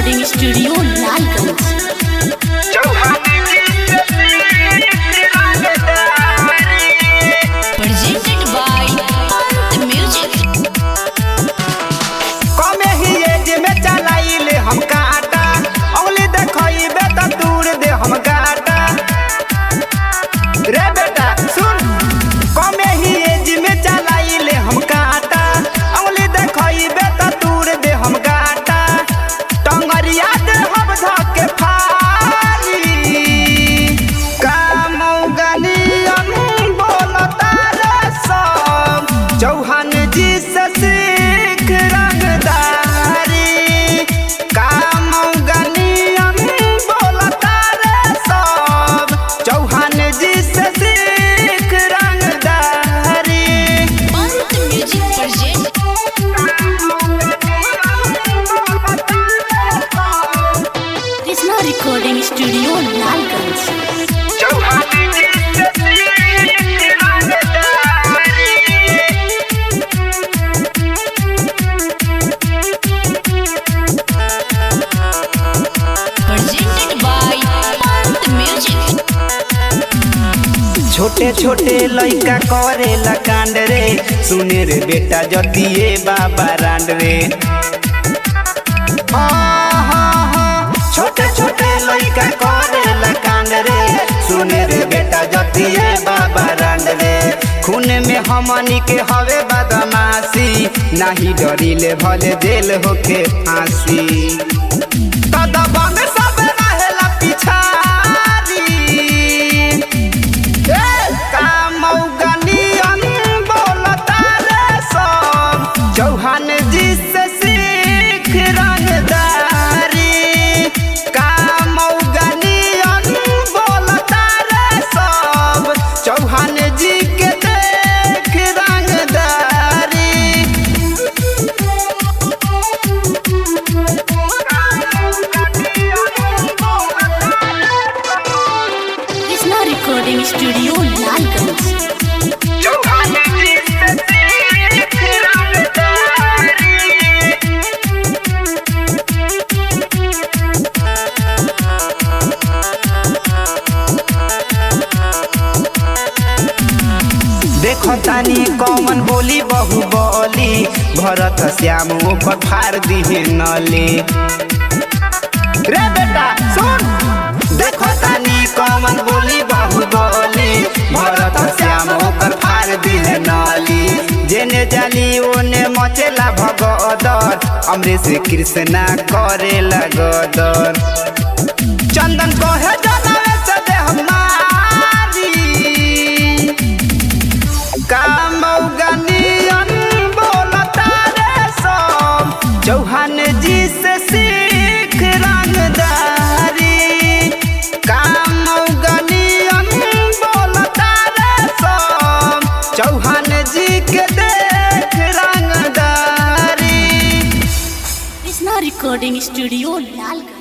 recording studio Lalganj presented by the music कमे ही एज में चलाइले हम काटा औली देखइबे त दूर दे हम गाटा रे बेटा सुन कमे ही एज में चलाइले हम काटा औली देखइबे त दूर दे हम गाटा टंगरिया दे हम धके फारी कामौगनियन बोलता रे सब चौहान जी से सीख रंगदारी कामौगनियन बोलता रे सब चौहान जी से सीख रंगदारी Pant music present Krishna recording studio Lalganj Chauhan ji से सीख रंगदारी presented by पंत म्यूजिक छोटे छोटे लइका करेला कांड रे सुने रे बेटा जतिए बाबा रांड रे छोटे छोटे लइका करेला कांड रे सुने रे बेटा जतिए बाबा रांड रे खून में हमनी के हवे बदमाशी नाही डरिले भले जेल होके फांसी कदबा में सब रहेला पिछारी कामौगनियन बोलता रे सब चौहान जी से सीख रंगदारी कामौगनियन बोलता रे सब चौहान जी के देख रंगदारी कृष्णा रिकॉर्डिंग स्टूडियो लालगंज चौहान जी से सीख रंगदारी देखो तानी कौन बोली बहु बोली भरत श्याम ऊपर फाड़ दिहे नली रे बेटा सुन देखो तानी कौन बोली बहु बोली भरत श्याम ऊपर फाड़ दिहे नली जेने जाली ओने मचेला भगदर अमरीश कृष्णा करेला गदर चंदन कहे जनावे से देह मारी कामौगनियन बोलता रे सब चौहान जी से सीख रंगदारी कामौगनियन बोलता रे सब चौहान जी के देख रंगदारी कृष्णा रिकॉर्डिंग स्टूडियो लालगंज